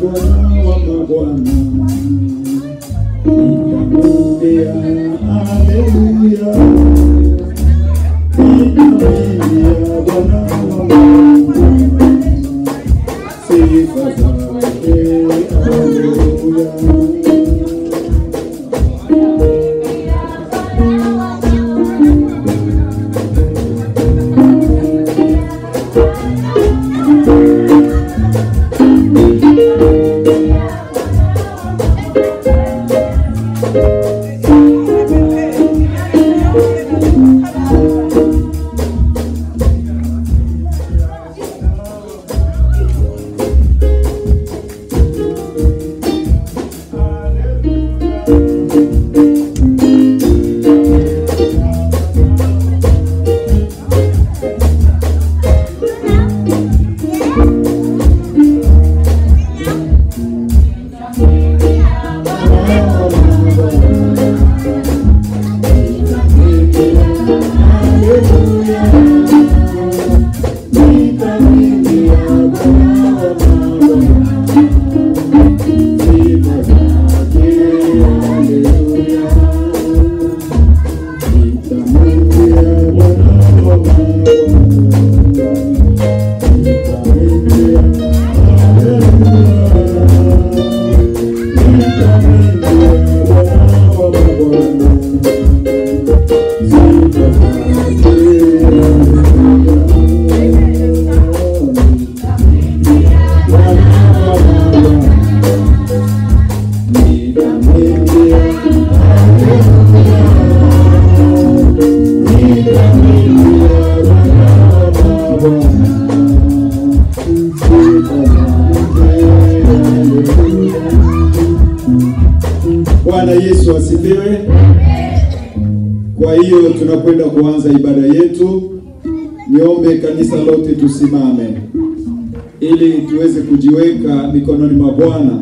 Bwana wa mabwana. Nitamwimbia haleluya. Nitamwimbia Bwana wa mabwana. Sifa zake haleluya. Bwana Yesu asifiwe. Kwa hiyo tunakwenda kuanza ibada yetu. Niombe kanisa lote tusimame ili tuweze kujiweka mikononi mwa Bwana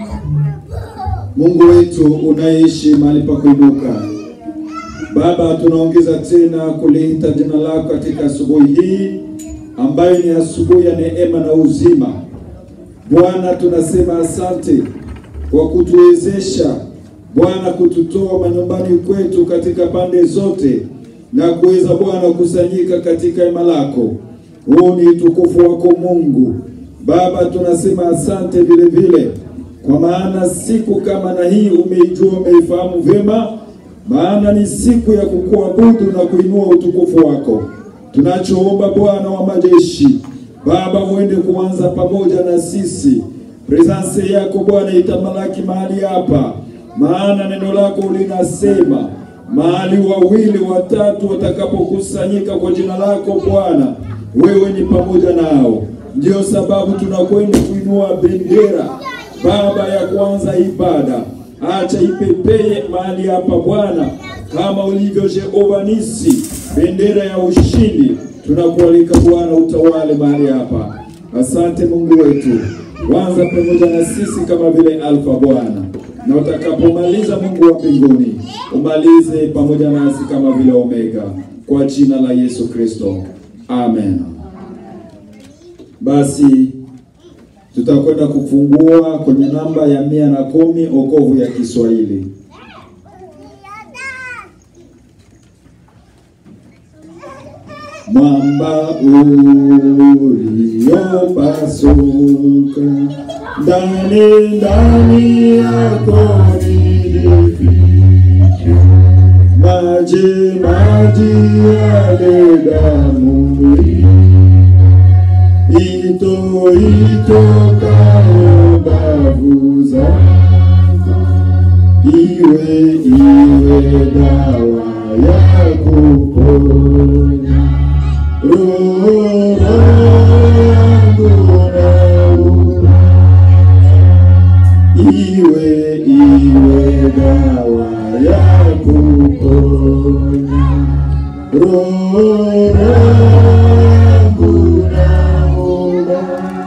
Mungu wetu unayeishi mahali pa kuinuka. Baba, tunaongeza tena kuliita jina lako katika asubuhi hii ambayo ni asubuhi ya neema na uzima. Bwana, tunasema asante kwa kutuwezesha Bwana kututoa manyumbani kwetu katika pande zote na kuweza Bwana kusanyika katika hema lako. Huu ni utukufu wako Mungu. Baba, tunasema asante vile vile, kwa maana siku kama na hii umeijua, umeifahamu vyema, maana ni siku ya kukuabudu na kuinua utukufu wako. Tunachoomba Bwana wa majeshi, Baba, uende kuanza pamoja na sisi. Presence yako Bwana itamalaki mahali hapa, maana neno lako linasema mahali wawili watatu watakapokusanyika kwa jina lako Bwana, wewe ni pamoja nao. Ndiyo sababu tunakwenda kuinua bendera Baba ya kwanza ibada, acha ipepeye mahali hapa Bwana, kama ulivyo Jehova Nisi, bendera ya ushindi. Tunakualika Bwana, utawale mahali hapa. Asante Mungu wetu, wanza pamoja na sisi kama vile Alfa Bwana, na utakapomaliza Mungu wa mbinguni umalize pamoja nasi kama vile Omega, kwa jina la Yesu Kristo, amen. Basi tutakwenda kufungua kwenye namba ya mia na kumi okovu ya Kiswahili. Mwamba uliopasuka ndani ndani yako nilificha, maji maji yale damu ito itokayo bavu zako, iwe iwe dawa ya kuponya roho yangu nauma, iwe iwe dawa ya kuponya roho yangu nauma,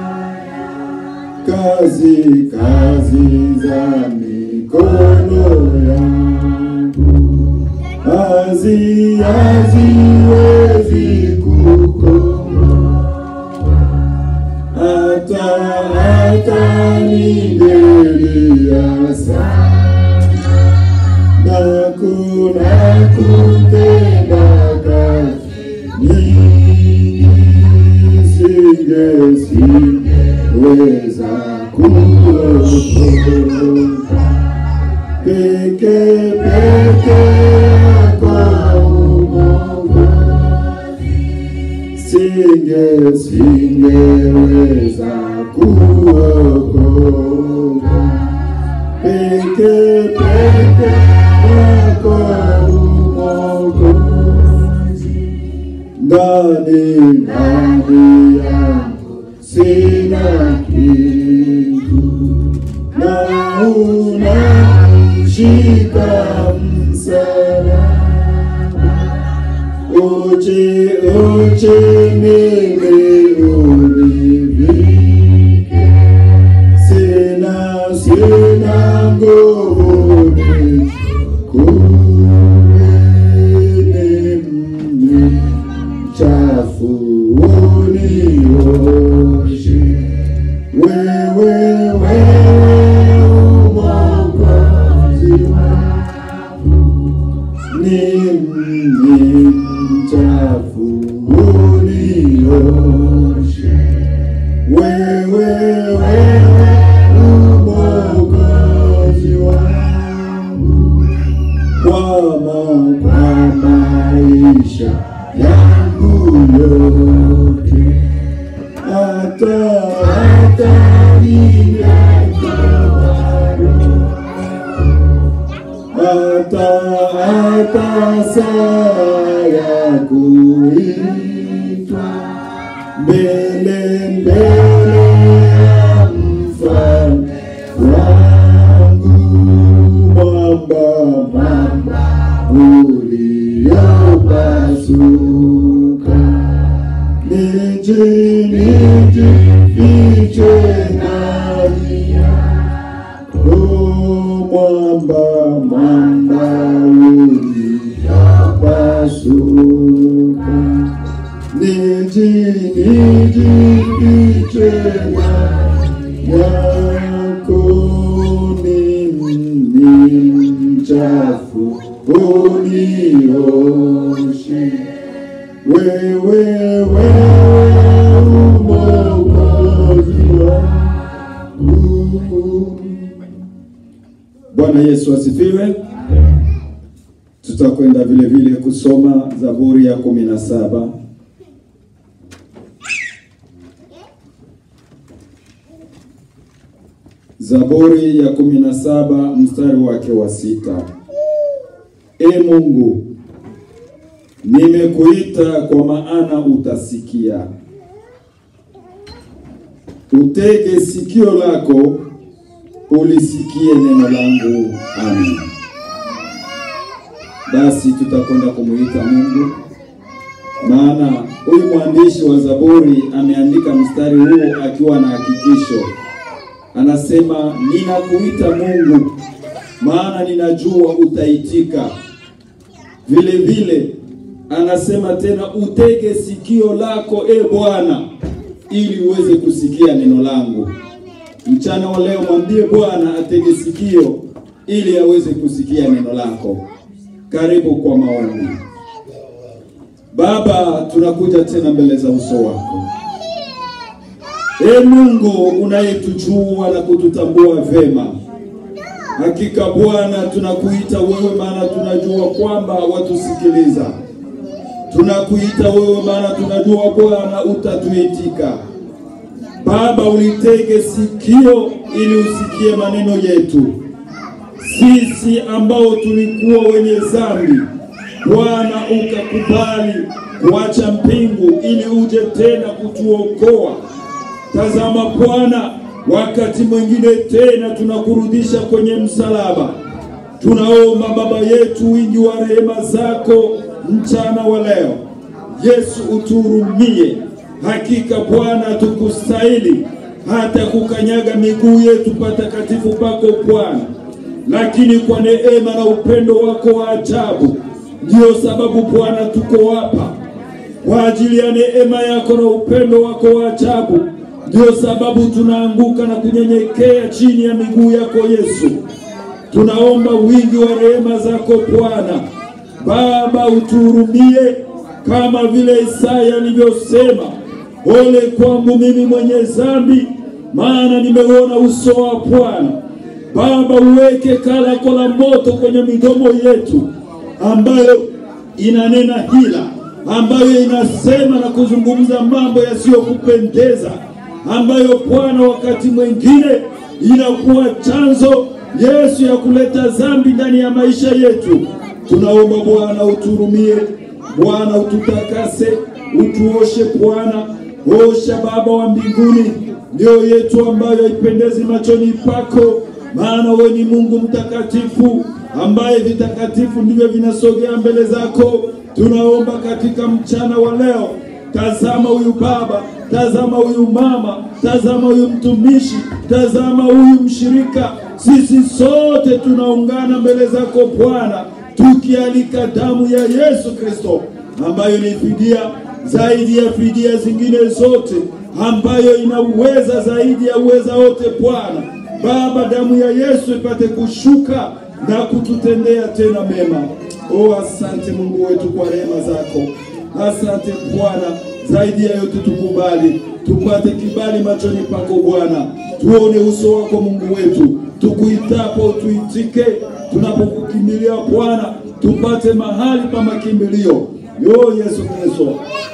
kazi kazi za mikono yangu hazi haziwezi kukoma hata hata hata ningelia sana na kuna kutenda kazi nyingi singe singeweza kuokoka peke peke yako Mwokozi singe singeweza kuokoka peke peke yako Mwokozi ndani ndani yangu sina kitu na unashika msalaba uchi uchi mimi univike sina sina nguvu nichukueni mchafu unioshe wewe wewe Mwokozi wangu ni mimi mchafu unioshe wewe wewe Mwokozi wangu kwa ma kwa maisha yangu yote hata hata hata hata saa ya kuitwa mbele mbele ya mfalme wangu mwamba mwamba uliopasuka niji niji fiche ndani yako mwamba mwamba uliopasuka niji niji fiche ndani yako mimi mchafu unioshe wewe wewe Mwokozi wangu. Bwana Yesu asifiwe. Tutakwenda vile vile kusoma Zaburi ya kumi na saba. Zaburi ya kumi na saba mstari wake wa sita. E Mungu, nimekuita kwa maana utasikia. Utege sikio lako ulisikie neno langu. Amen. Basi tutakwenda kumuita Mungu, maana huyu mwandishi wa Zaburi ameandika mstari huu akiwa na hakikisho. Anasema, ninakuita Mungu, maana ninajua utaitika. Vile vile anasema tena, utege sikio lako e Bwana, ili uweze kusikia neno langu. Mchana wa leo mwambie Bwana atege sikio ili aweze kusikia neno lako. Karibu kwa maombi. Baba, tunakuja tena mbele za uso wako. E Mungu unayetujua na kututambua vema, hakika Bwana tunakuita wewe, maana tunajua kwamba watusikiliza. Tunakuita wewe, maana tunajua Bwana utatuitika. Baba, ulitege sikio ili usikie maneno yetu sisi ambao tulikuwa wenye dhambi. Bwana ukakubali kuacha mbingu ili uje tena kutuokoa. Tazama Bwana, wakati mwingine tena tunakurudisha kwenye msalaba. Tunaomba Baba yetu, wingi wa rehema zako mchana wa leo. Yesu utuhurumie. Hakika Bwana tukustahili hata kukanyaga miguu yetu patakatifu pako Bwana, lakini kwa neema na upendo wako wa ajabu, ndiyo sababu Bwana tuko hapa kwa ajili ya neema yako na upendo wako wa ajabu. Ndio sababu tunaanguka na kunyenyekea chini ya miguu yako Yesu. Tunaomba wingi wa rehema zako Bwana. Baba, utuhurumie kama vile Isaya alivyosema, ole kwangu mimi mwenye dhambi, maana nimeuona uso wa Bwana. Baba, uweke kalako la moto kwenye midomo yetu ambayo inanena hila, ambayo inasema na kuzungumza mambo yasiyokupendeza, ambayo Bwana wakati mwingine inakuwa chanzo Yesu ya kuleta dhambi ndani ya maisha yetu. Tunaomba Bwana uturumie, Bwana ututakase, utuoshe Bwana, osha Baba wa mbinguni mioyo yetu ambayo haipendezi machoni pako, maana wewe ni Mungu mtakatifu ambaye vitakatifu ndivyo vinasogea mbele zako. Tunaomba katika mchana wa leo, tazama huyu baba, tazama huyu mama, tazama huyu mtumishi, tazama huyu mshirika. Sisi sote tunaungana mbele zako Bwana, tukialika damu ya Yesu Kristo ambayo ni fidia zaidi ya fidia zingine zote, ambayo ina uweza zaidi ya uweza wote. Bwana Baba, damu ya Yesu ipate kushuka na kututendea tena mema. O, asante Mungu wetu kwa rehema zako. Asante Bwana, zaidi ya yote tukubali, tupate kibali machoni pako Bwana, tuone uso wako Mungu wetu, tukuitapo tuitike, tunapokukimbilia Bwana, tupate mahali pa makimbilio. Yo Yesu Kristo,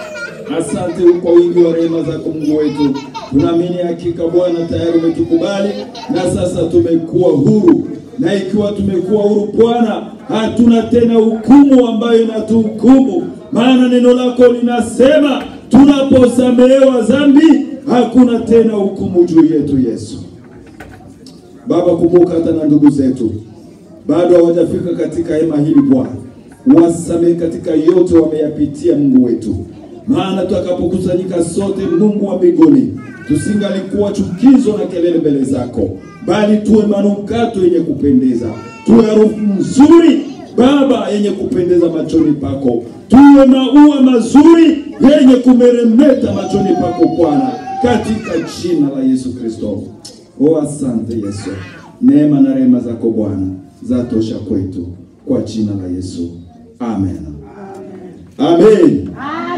asante kwa wingi wa rehema zako Mungu wetu. Tunaamini hakika Bwana tayari umetukubali na sasa tumekuwa huru, na ikiwa tumekuwa huru Bwana, hatuna tena hukumu ambayo inatuhukumu, maana neno lako linasema tunaposamehewa dhambi hakuna tena hukumu juu yetu. Yesu Baba, kumbuka hata na ndugu zetu bado hawajafika katika hema hili Bwana, wasamehe katika yote wameyapitia, Mungu wetu, maana tutakapokusanyika sote, Mungu wa mbinguni, tusingalikuwa chukizo na kelele mbele zako, bali tuwe manukato yenye kupendeza, tuwe harufu nzuri Baba yenye kupendeza machoni pako, tuwe maua mazuri yenye kumeremeta machoni pako Bwana, katika jina la Yesu Kristo. O, asante Yesu, neema na rehema zako Bwana zatosha kwetu, kwa jina la Yesu, amen, amen.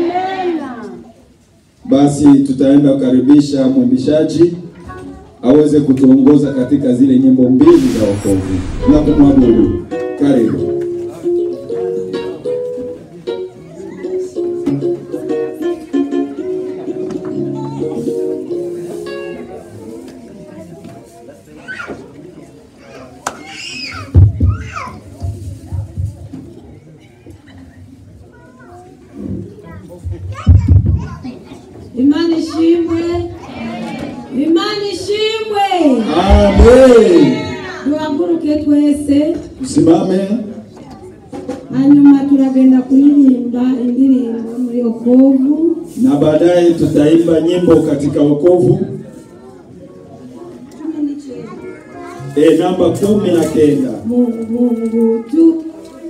Basi tutaenda kukaribisha mwimbishaji aweze kutuongoza katika zile nyimbo mbili za wokovu na kumwabudu. Karibu. Imana ishimwe Imana ishimwe Amen. duhaguruke twese Usimame hanyuma turagenda kuririmba indirimbo muri okovu na baadaye tutaimba nyimbo katika wokovu cumi n'icyenda e, namba kumi na kenda. Mungu Mungu tu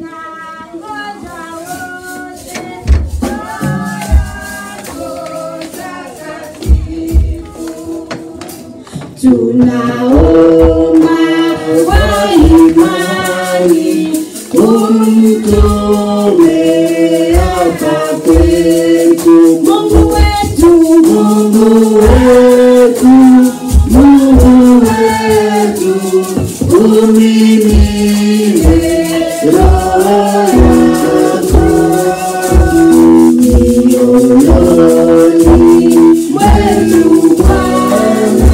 tunaomba kwa imani umtume hapa kwetu Mungu wetu Mungu wetu Mungu wetu umimine roho yako mioyoni mwetu Bwana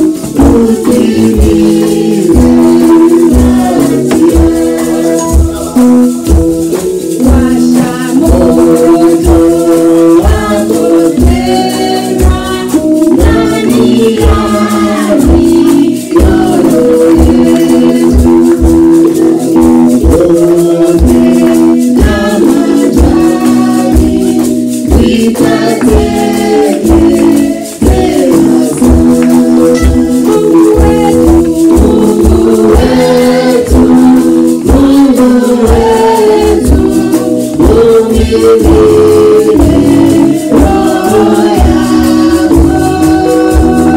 Washa moto wako tena ndani ya mioyo yetu. Na majani vikateketea sana. Mungu wetu, Mungu wetu, Mungu wetu, umimine roho yako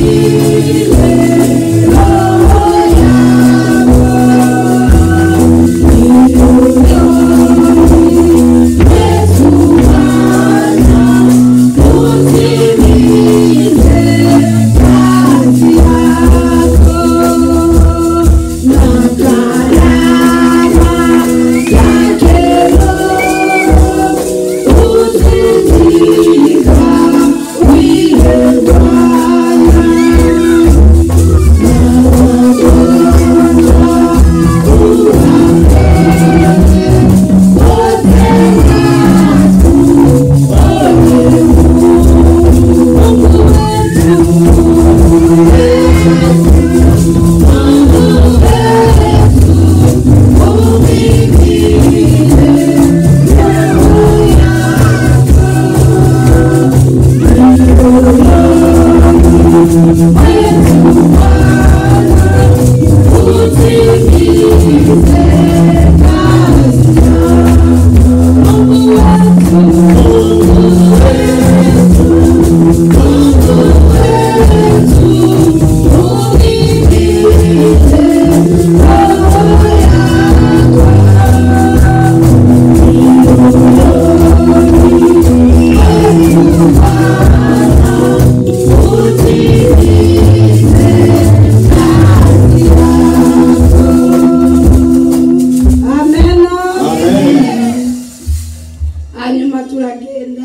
amena Amen. hanyuma turagenda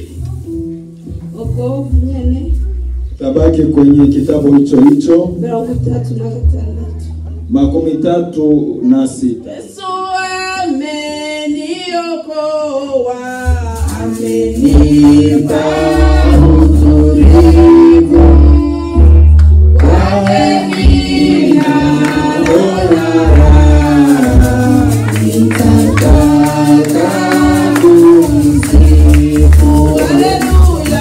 ubwo nyene Tabaki kwenye kitabu hicho hicho mirongo itatu na gatandatu makumi tatu na sita. yesu ameniokoa amenipa utulivu kwake ninaona raha nitataka kumsifu haleluya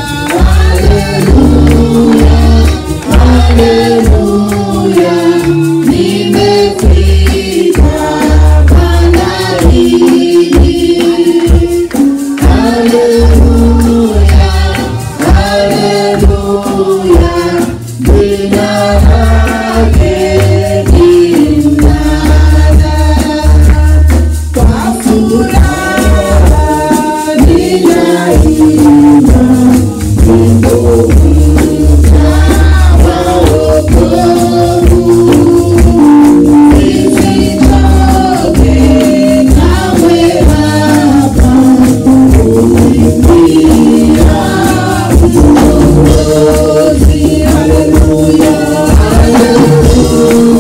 haleluya nimefika bandarini haleluya haleluya jina lake ni mnada kwa furaha ninaimba wimbo mpya wa wokovu. Nisichoke kamwe Baba, kuimbia Mwokozi. Haleluya, haleluya.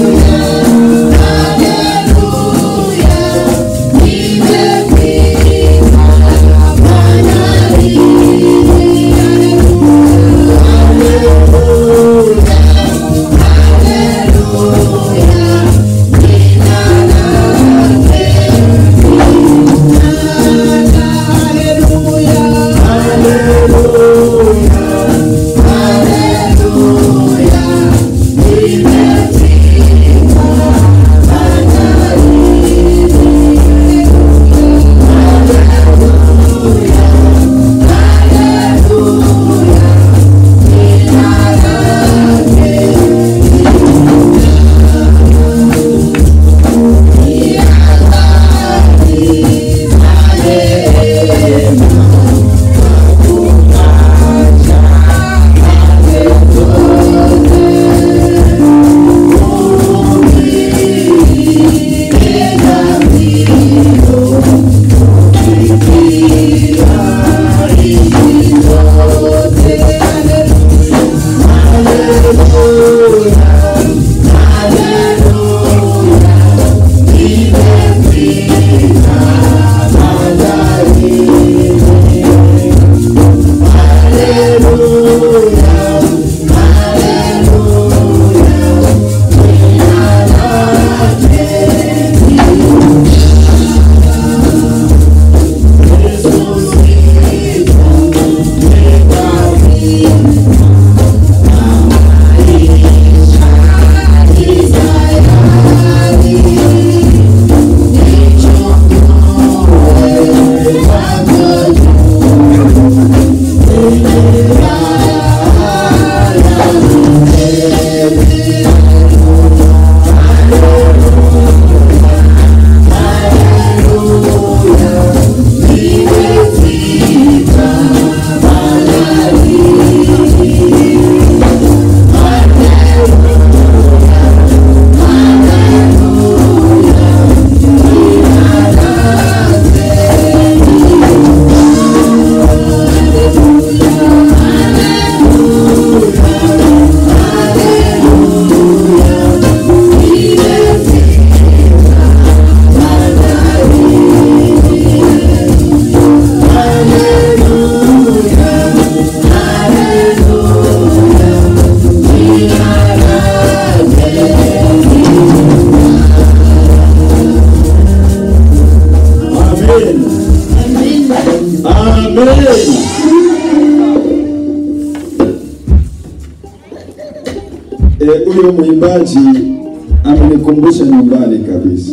Eh, huyo mwimbaji amenikumbusha nyumbani kabisa.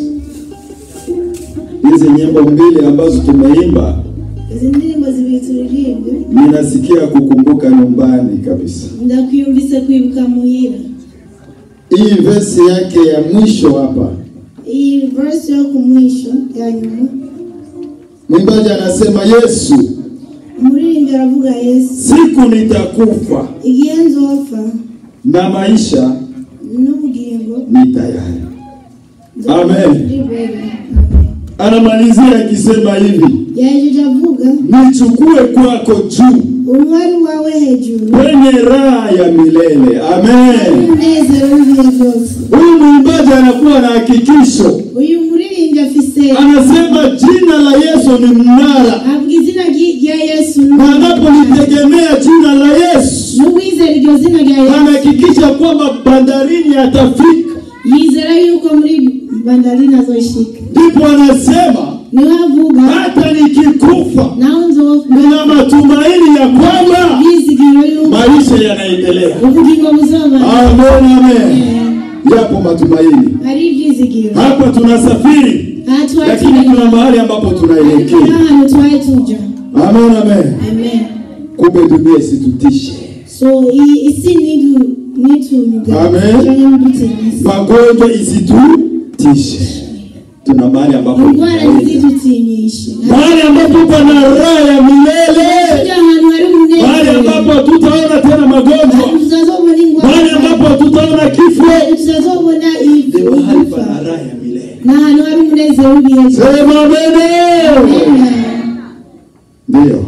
Hizi nyimbo mbili ambazo tumeimba izi ndirimbo zibiri turirimbwe ninasikia kukumbuka nyumbani kabisa. ndakwiyumvise kwibuka muhira Hii verse yake ya mwisho hapa, iyi verse yo ku mwisho ya nyuma mwimbaji anasema Yesu, umuririmbyi aravuga yesu siku nitakufa igihe nzopfa na maisha n'ubugingo ni tayari. Amen. Amen. anamalizia akisema hivi yajeje avuga nichukue kwako juu umwari wawe hejuru kwenye raha ya milele amen umunezero w'ibihe byose huyu mwimbaji anakuwa na hakikisho uyu muririmbyi afise anasema jina la yesu ni mnara avuga izina ry- rya yesu na anapolitegemea jina la yesu n'uwizera iryo zina rya yesu anahakikisha kwamba bandarini atafika yizera yuko muri bandarini azoshika ndipo anasema niwe avuga hata nikikufa naho nzopfa nina matumaini ya kwamba yizigiro yuko maisha yanaendelea ubugingo buzaba amen amen Yapo matumaini, ari ibyizigiro hapa tunasafiri aha twari lakini turi kuna mahali ambapo ariko tunaelekea n'ahantu twari tuja amen amen. amen Kumbe dunia isitutishe, so iyi isi nidu nitunyuga Amen. canke mudutinyisa magonjwa isitutishe tuna mahali ambapo indwara tunaenda. ntizidutinyishe mahali ambapo pana raha ya milele tuja ahantu hari mahali umunezero ambapo tutaona tena magonjwa ahantu tutazobona mahali ingwara ambapo tutaona kifo ahantu tutazobona ni mahali igufa pana raha ya milele ni ahantu hari umunezero w'ibihe byose sema amene Amen. Ndiyo,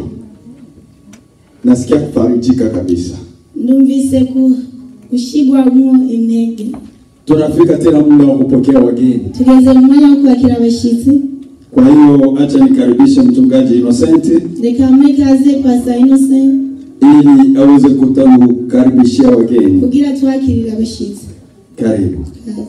nasikia kufarijika kabisa. ndumvise ku gushigwamwo intege tunafika tena muda wa kupokea wageni tugeze mu mwanya wo kwakira abashitsi Kwa hiyo acha nikaribishe mchungaji Innocent reka mpe ikaze pasa innocent ili aweze kutukaribishia wageni. kugira twakirire abashitsi Karibu. Kaze.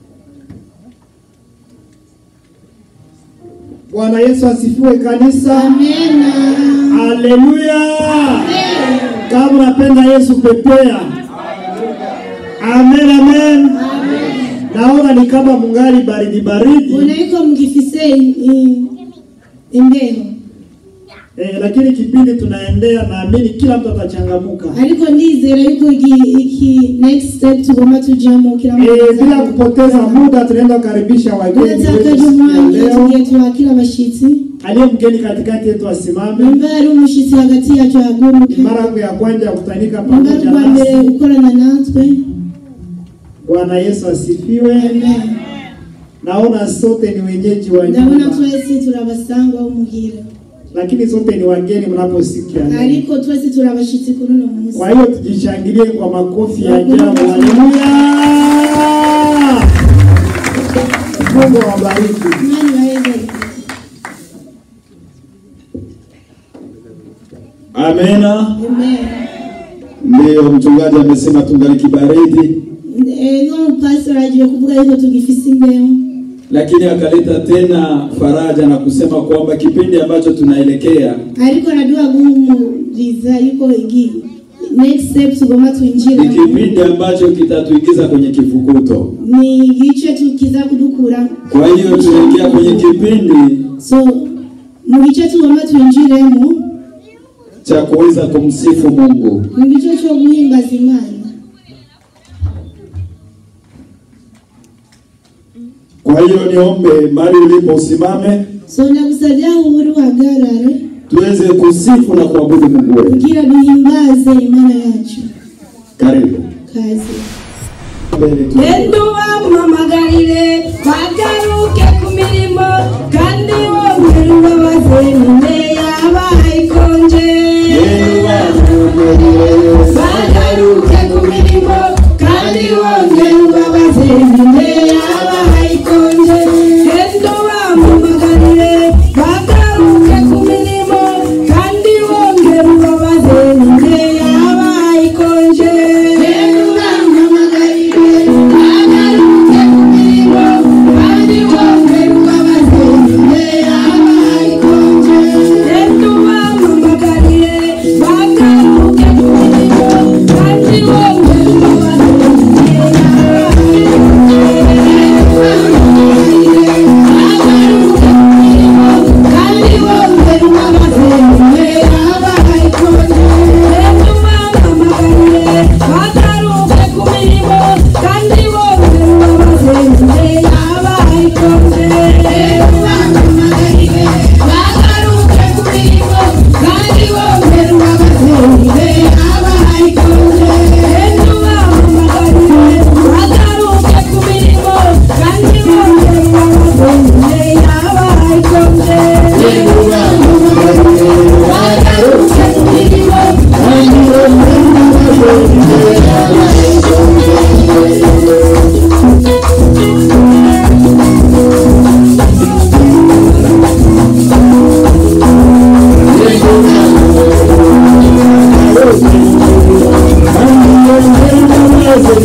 Bwana Yesu asifiwe kanisa. amena Haleluya. Kama unapenda Yesu pepea. Amen amen. Naona ni kama mungali baridi baridi ubona yuko mugifise i- i- imbeho eh, lakini kipindi tunaendea, naamini kila mtu atachangamuka ariko ndizera yuko iki- iki next step tugomba tujamo kila eh, mtu bila kupoteza muda tunaenda kukaribisha wageni wetu tudatakaje siku ya umwanya leo. tugiye twakira abashitsi Aliye mgeni katikati yetu asimame. nimba hari umushitsi hagati yacu ahaguruke Ni mara yangu ya kwanza ya kutanika nimba ari pamoja ubwa mbere nasi. gukorana natwe Bwana Yesu asifiwe. amen Naona sote ni wenyeji wa ndabona nyumba, twese turi abasangwa b'umuhira lakini sote ni wageni mnaposikia neno. ariko twese turi abashitsi kuri uno munsi Kwa hiyo tujishangilie kwa makofi ya ajabu. Haleluya! Mungu awabariki. imana ibaheze amena amen Ndiyo, mchungaji amesema tungali kibaridi, Eh, no mupastor agiye kuvuga yuko tugifise imbeho lakini akaleta tena faraja na kusema kwamba kipindi ambacho tunaelekea ariko araduha guhumuriza yuko igi next step tugomba ni twinjira kipindi ambacho kitatuingiza kwenye kifukuto ni igice tukiza kudukura kwa hiyo tunaingia kwenye kipindi so mu gice tugomba twinjiremo cha kuweza kumsifu Mungu. ni igice cyo guhimbaza imana Kwa hiyo niombe mahali ulipo usimame, so ndagusabye aho uri uhagarare tuweze kusifu na kuabudu Mungu wetu. kugira duhimbaze imana yacu Karibu kazi mbele tu. Endo bampamagarire bagaruke ku mirimo kandi bongere ubabaze ninde yabaye ikonje bagaruke ku mirimo kandi bongere ubabaze ninde yabaye ikonje Endo bampamagarire bagaruke ku mirimo kandi bongere ubabaze ninde yabaye ikonje Endo bampamagarire bagaruke ku mirimo kandi bongere ubabaze ninde yabaye ikonje Endo bampamagarire bagaruke ku mirimo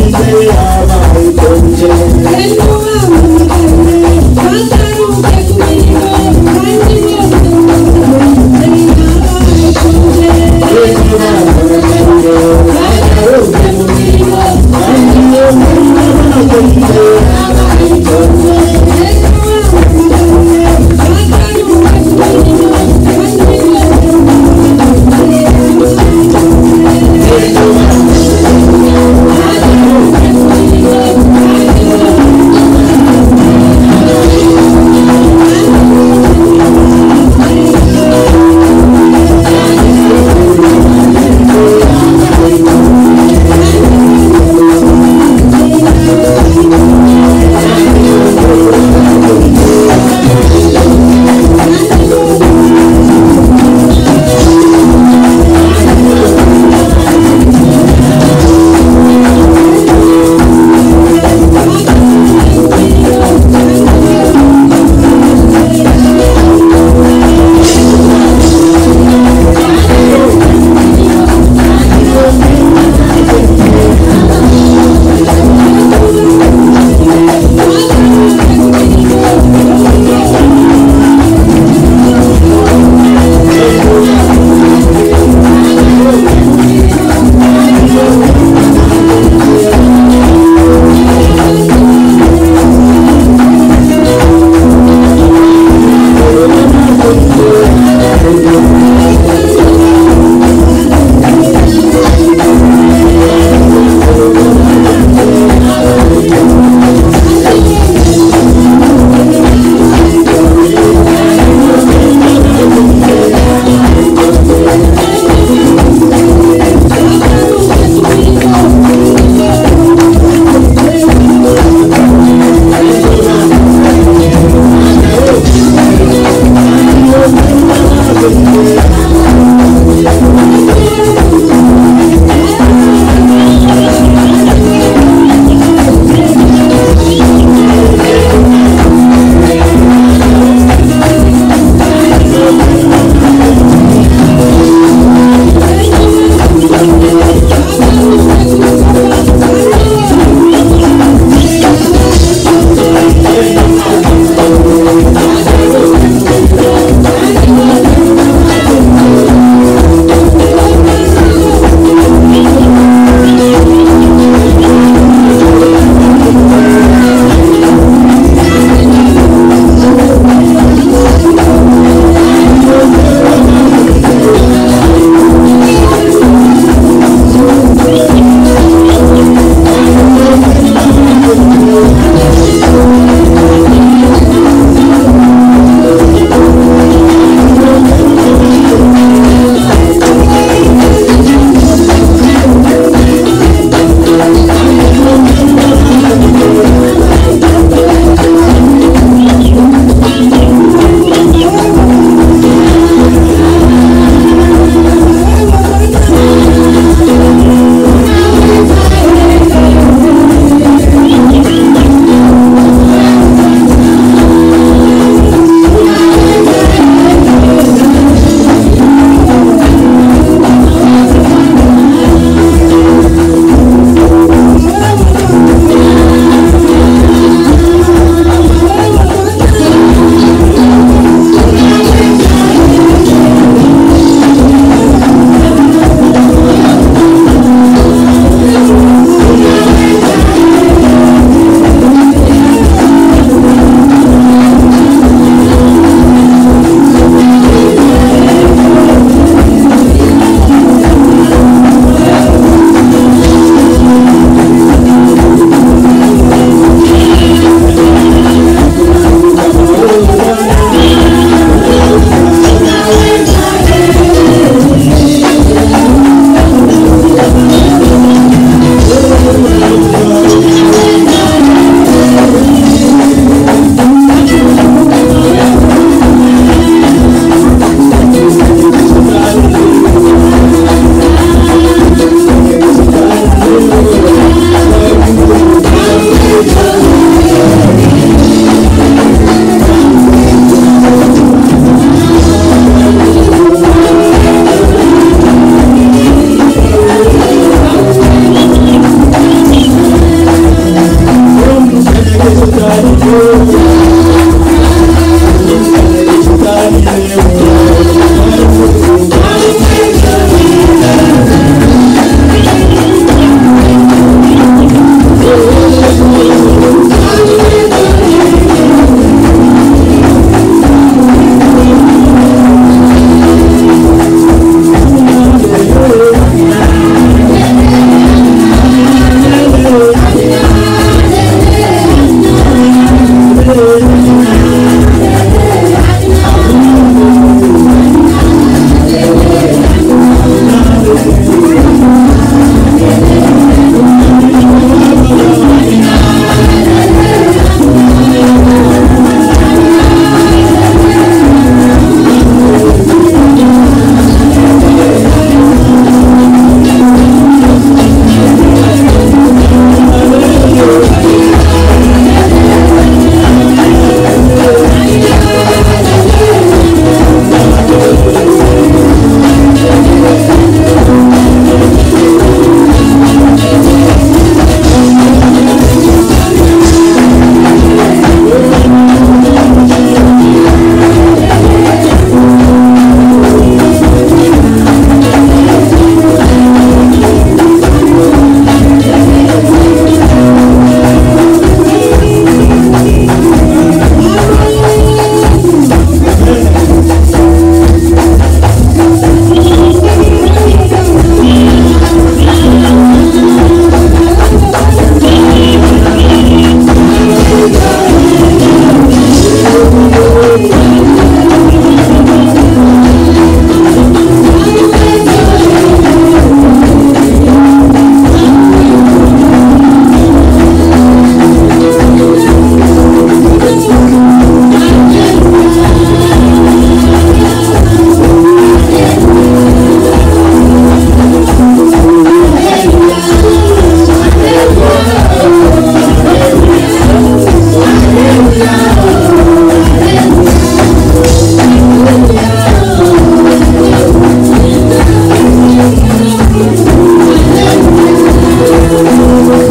Thank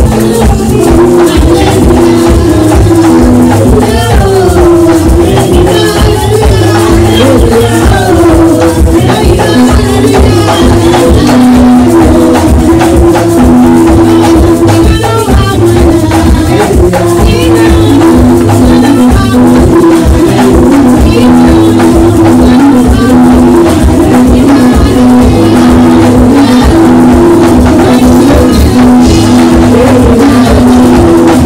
Thank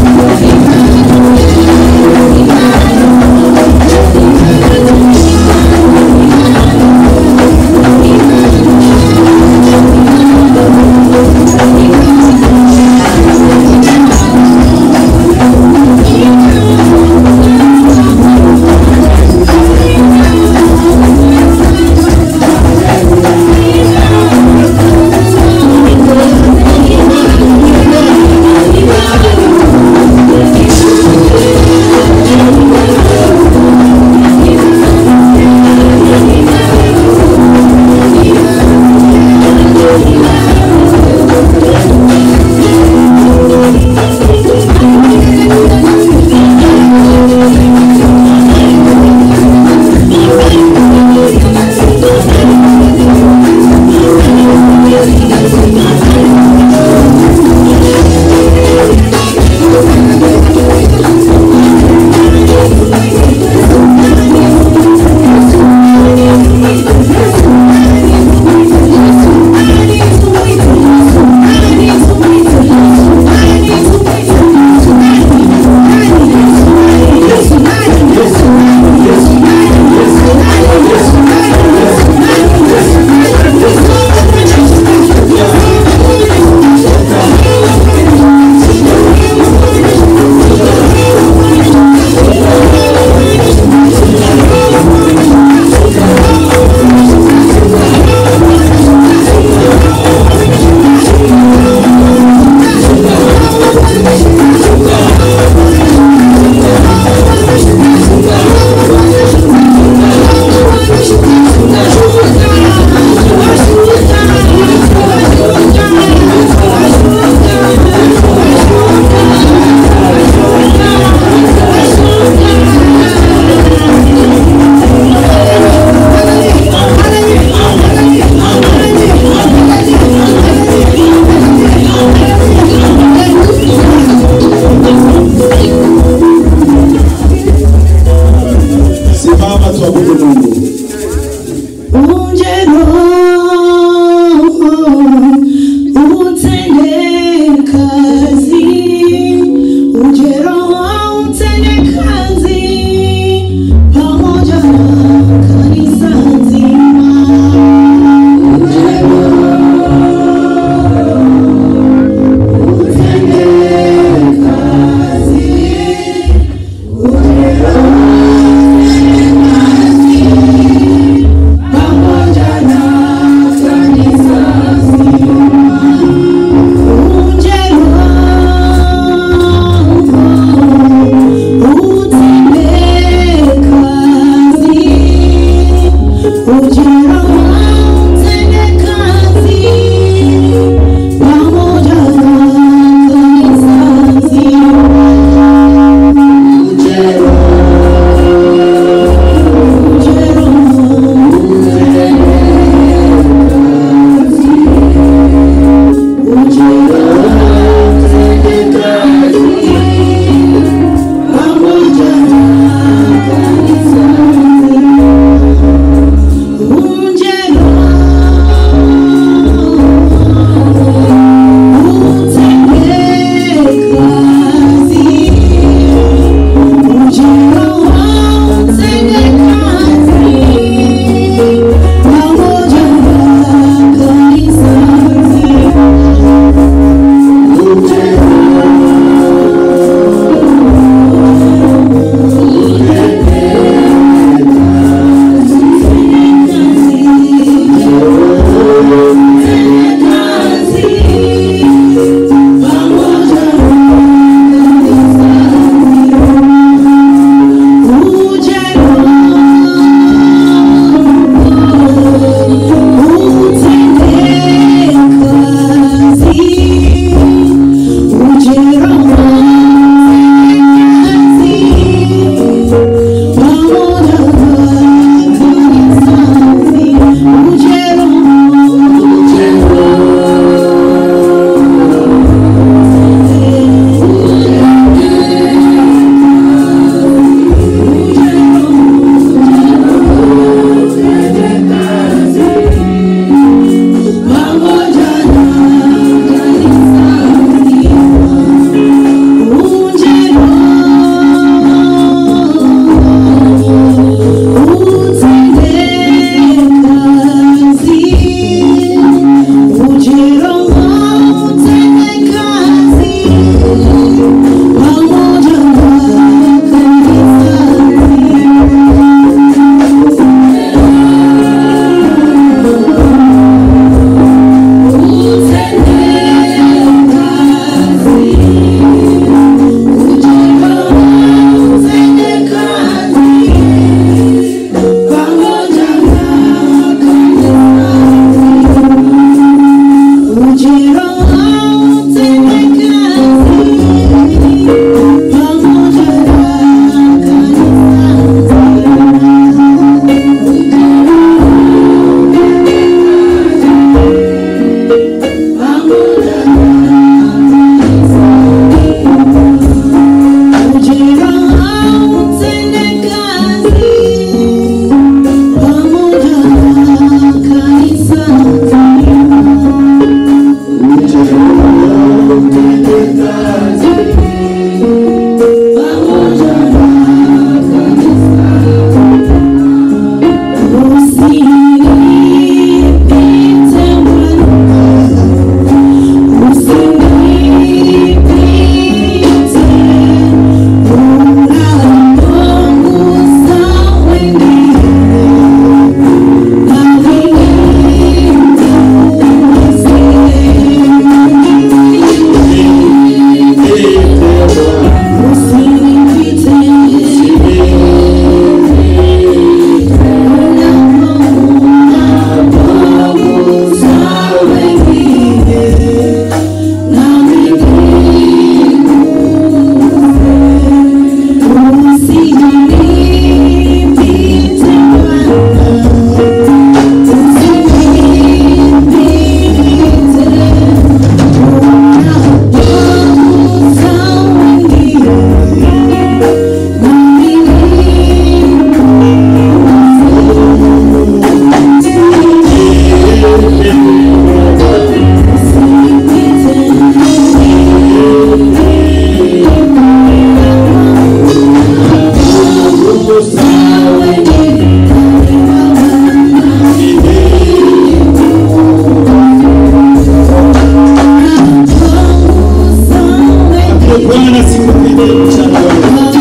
Bwana sikupige mchana wa leo.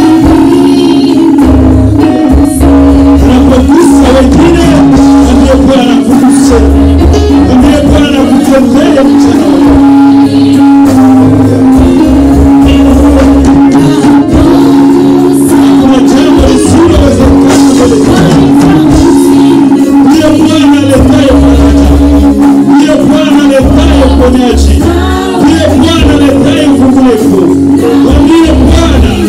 Unapogusa wengine, mwambie Bwana kuguse, mwambie Bwana kutembee mchana wa leo. Hakuna jambo lisilowezekana mbele zake. Ndiye Bwana aletaye faraja, ndiye Bwana aletaye uponyaji, ndiye Bwana aletaye ufungulivu. Mwambie Bwana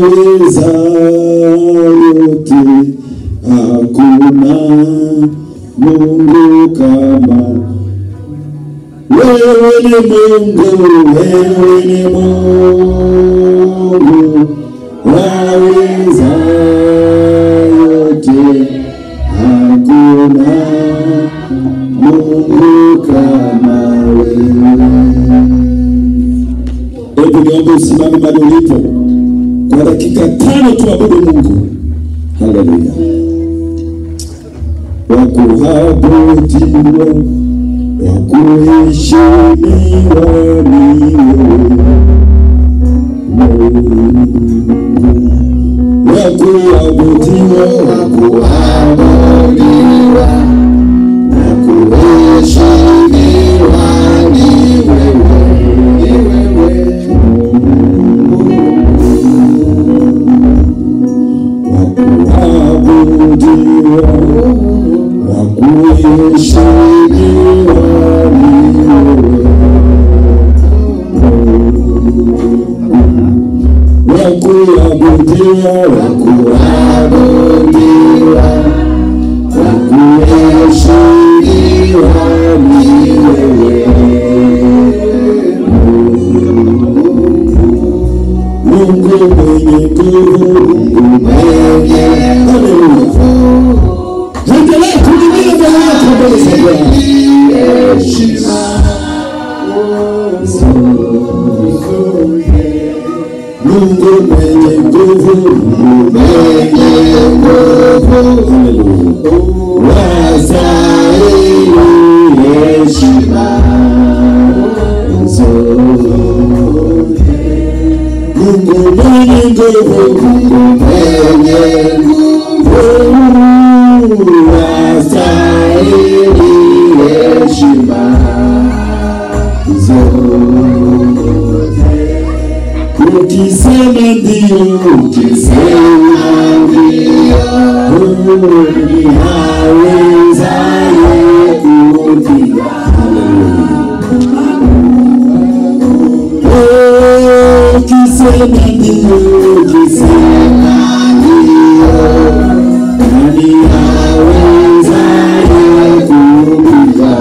waweza yote, hakuna Mungu kama wewe ni Mungu, wewe ni Mungu, waweza yote, hakuna Mungu kama wewe. Hebu niombe usimame mahali ulipo kwa dakika tano, tuabudu Mungu. Haleluya! Wakuabudiwa, wakuheshimiwa ni wewe Mungu. Wakuabudiwa, wakuabudiwa na kuheshimiwa ni wewe, ni wewe wakuabudiwa, wakuheshimiwa ni wewe wakuabudiwa, wakuabudiwa, wakuheshimiwa ni wewe Mungu mwenye nguvu, Mungu mwenye Haleluya. Endelea kuinua mbele yako mbele za Bwana. Mungu mwenye nguvu, Mungu mwenye nguvu, Haleluya. Wastahili heshima zote. Mungu mwenye nguvu, Mungu mwenye nguvu, wastahili heshima zote. Ukisema ndio, ukisema ndio, ni awezaye kupiga. Oh, ukisema ndio, ukisema ndio, nani awezaye kupiga?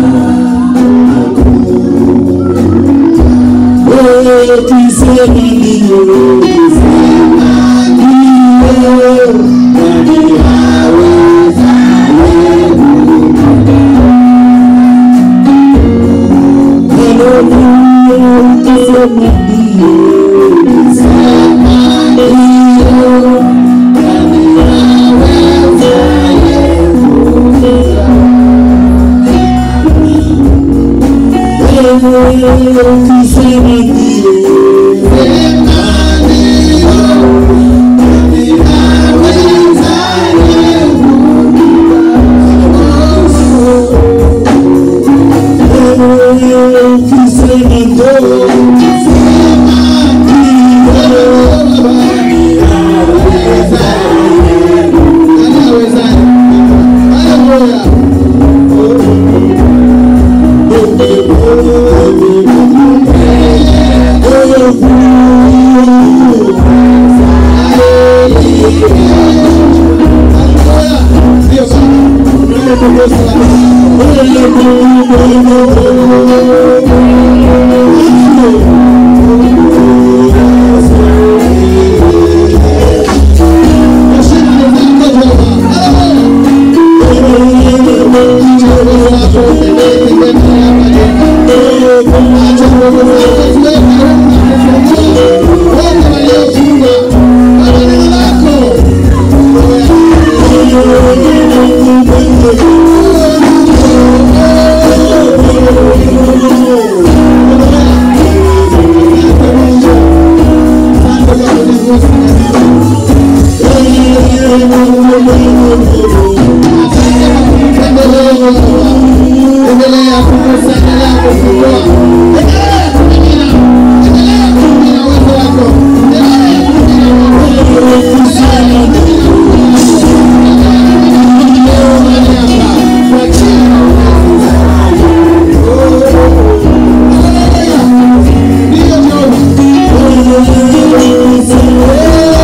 Ukisema ndio, ukisema ndio, nani awezaye kupiga? Haleluya, ukisema ndio, ukisema ndio, nani awezaye kupiga? Ukisema ndio, ukisema ndio, Endelea kugusa, endelea kufungua, endelea kumimina, endelea kumimina uwezo wako, endelea kumimina Ndio Jehova.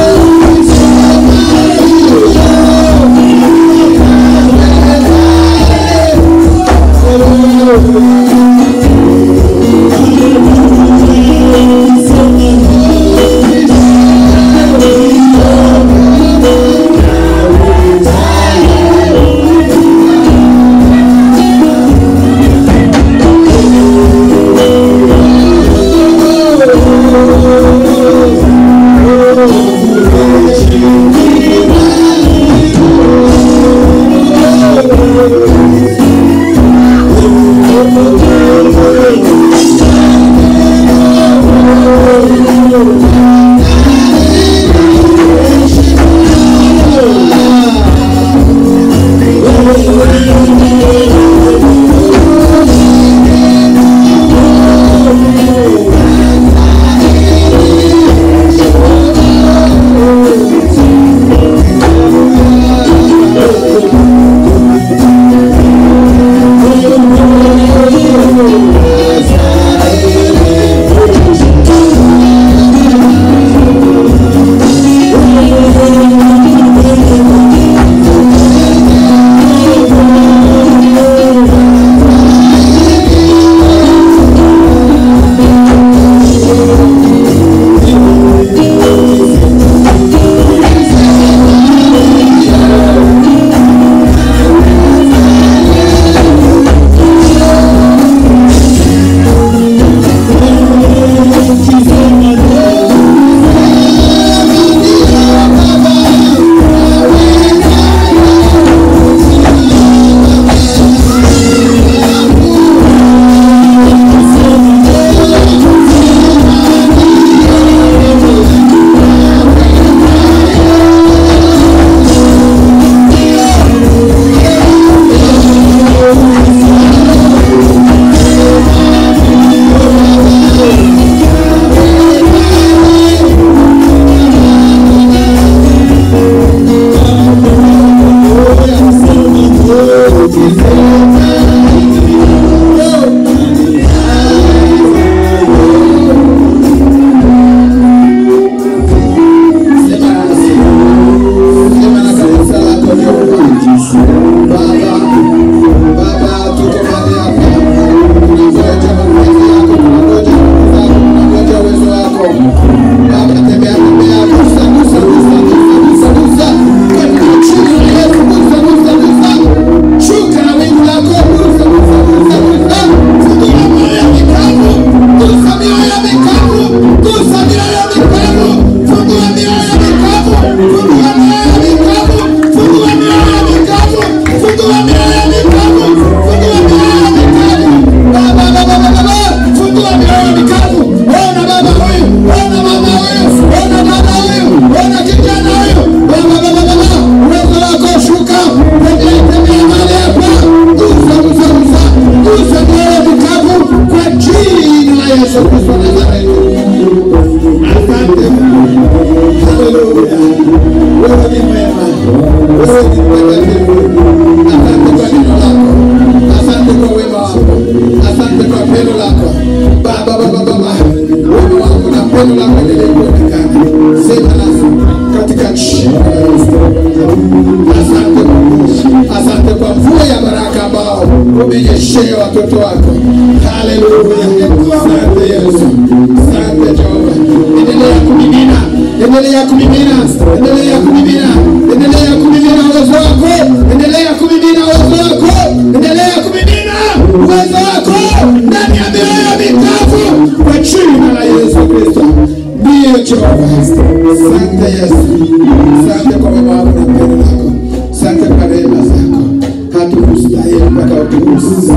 Mungu mtakatifu. Asante kwa neno lako, asante kwa wema wako, asante kwa pendo lako Baba, Baba, Baba, wema wako na pendo lako endelee kuonekana. Sema nasi katika jina la Yesu. Asante Mungu, asante kwa mvua ya baraka ambao umenyeshea watoto wako. Haleluya, asante Yesu, asante Jehova. Endelea kumimina, endelea kumimina, endelea kumimina, endelea kumimina uwezo wako, endelea kumimina uwezo wako, endelea kumimina uwezo wako ndani ya mioyo mikavu kwa jina la Yesu Kristo. Ndiyo Jehova, asante Yesu, asante kwa wema wako na pendo lako, asante kwa rehema zako, hatukustahili mpaka utukufu.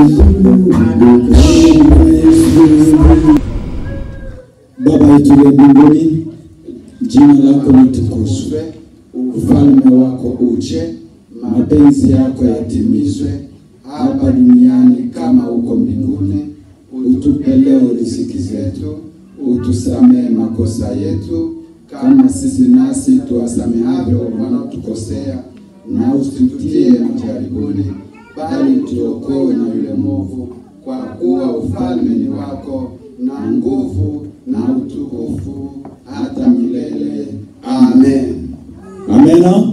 Baba yetu ya mbinguni, jina lako litukuzwe, ufalme wako uje, mapenzi yako yatimizwe hapa duniani kama huko mbinguni. Utupe leo riziki zetu, utusamehe makosa yetu kama sisi nasi tuwasamehavyo wanaotukosea, na usitutie majaribuni, bali tuokoe na yule mwovu, kwa kuwa ufalme ni wako na nguvu na utukufu hata milele. Amen. Amena.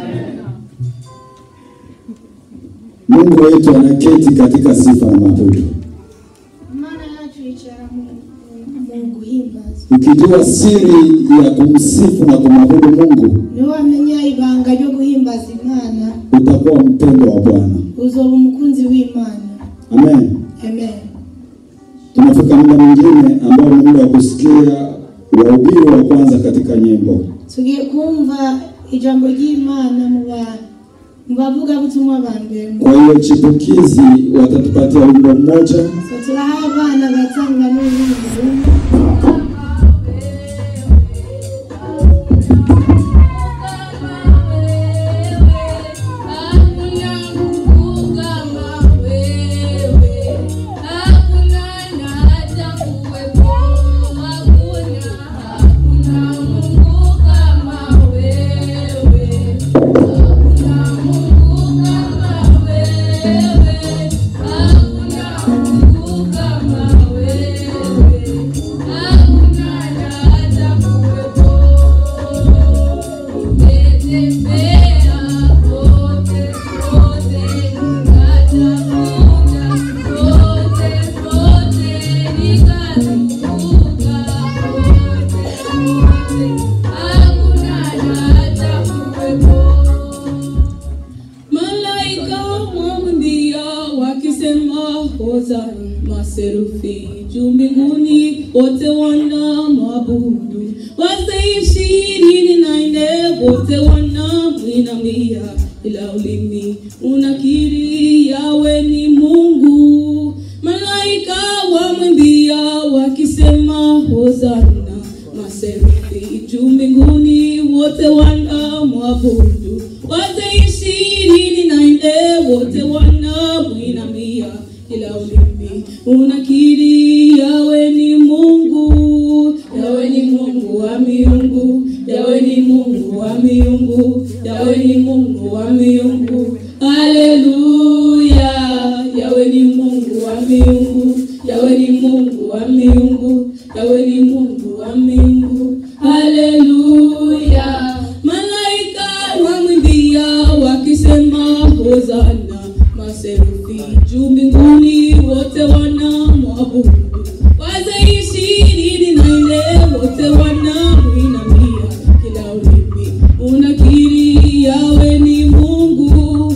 Mungu wetu anaketi katika sifa na mabudu. Imana yacu yicara mu mu guhimbaza Ukijua siri ya kumsifu na kumwabudu Mungu, niwe wamenya ibanga ryo guhimbaza imana utakuwa mpendo wa Bwana. uzoba umukunzi w'imana Amen. amen Tunafika muda mwingine ambao ni muda wa kusikia wahubiri wa kwanza katika nyimbo. tugiye kumva ijambo ry'imana mu ba- mu bavugabutumwa ba mbere Kwa hiyo chipukizi watatupatia wimbo mmoja, so turaha abana batanga n'ubundi Malaika wamwambia wakisema hosana, maserufi juu mbinguni wote wana mabudu, wazee ishirini na nne wote wana mwinamia, ila ulimi unakiri yawe ni Mungu. Malaika wamwambia wakisema hosana, maserufi juu mbinguni wote wana mwabudu, wazee ishirini na nne wote wana mwinamia, ila ulimi unakiri yawe ni Mungu, yawe ni Mungu wa miungu, yawe ni Mungu wa miungu, yawe ni Mungu wa miungu. Haleluya, yawe ni Mungu wa miungu, yawe ni Mungu wa miungu, yawe ni Mungu wa miungu. Haleluya, malaika wamwimbia wakisema hosana, maserufi juu mbinguni wote wana mwabudu, wazee ishirini na nne wote wana mwinamia, kila ulimi unakiri yawe ni Mungu.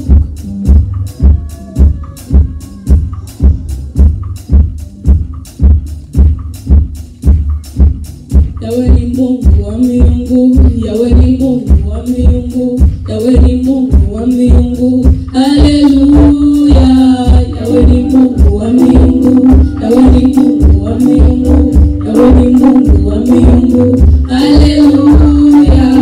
Yawe ni Mungu wa miungu, yawe ni Mungu wa miungu, yawe ni Mungu wa miungu. Haleluya, yawe ni Mungu wa miungu, yawe ni Mungu wa miungu, yawe ni Mungu wa miungu. Haleluya.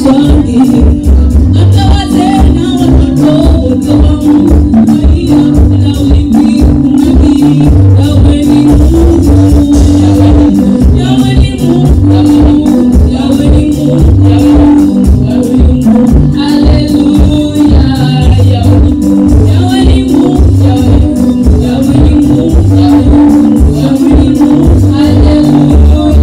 kushangilia hata wazee na watoto wote wa Mungu waiya na ulimwengu unakiri yawe ni Mungu yawe ni Mungu yawe ni Mungu yawe ni Mungu yawe ni Mungu yawe ni Mungu haleluya yawe ni Mungu yawe ni Mungu yawe ni Mungu yawe ni Mungu yawe ni Mungu yawe ni Mungu haleluya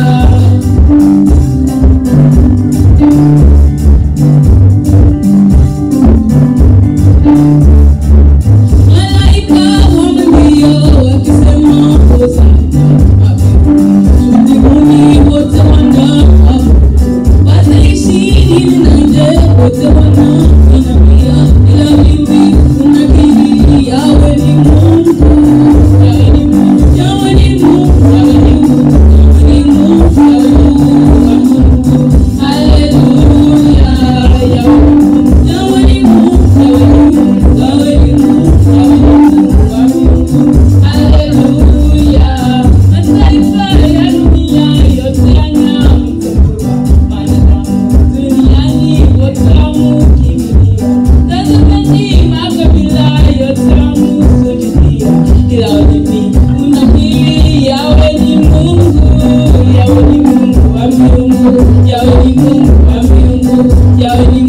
Malaika wamembia wakisema hosana, mbinguni wote wanaabudu, wazee ishirini na nne wote wanainamia, ila mimi unakiri yawe ni Mungu, yawe ni Mungu, yawe ni Mungu, yawe ni Mungu, yawe ni Mungu, yawe ni Mungu, yawe ni Mungu, haleluya, yawe ni Mungu, yawe ni Mungu, yawe ni Mungu, yawe ni Mungu, yawe ni Mungu, yawe ni Mungu, haleluya. Mataifa ya dunia yote yanamtambua, wanadamu duniani wote wamkimbilia. Tazameni makabila yote wamsujudia, ila ulimi unakiri yawe ni Mungu, yawe ni Mungu wa miungu, yawe ni Mungu wa miungu, yawe ni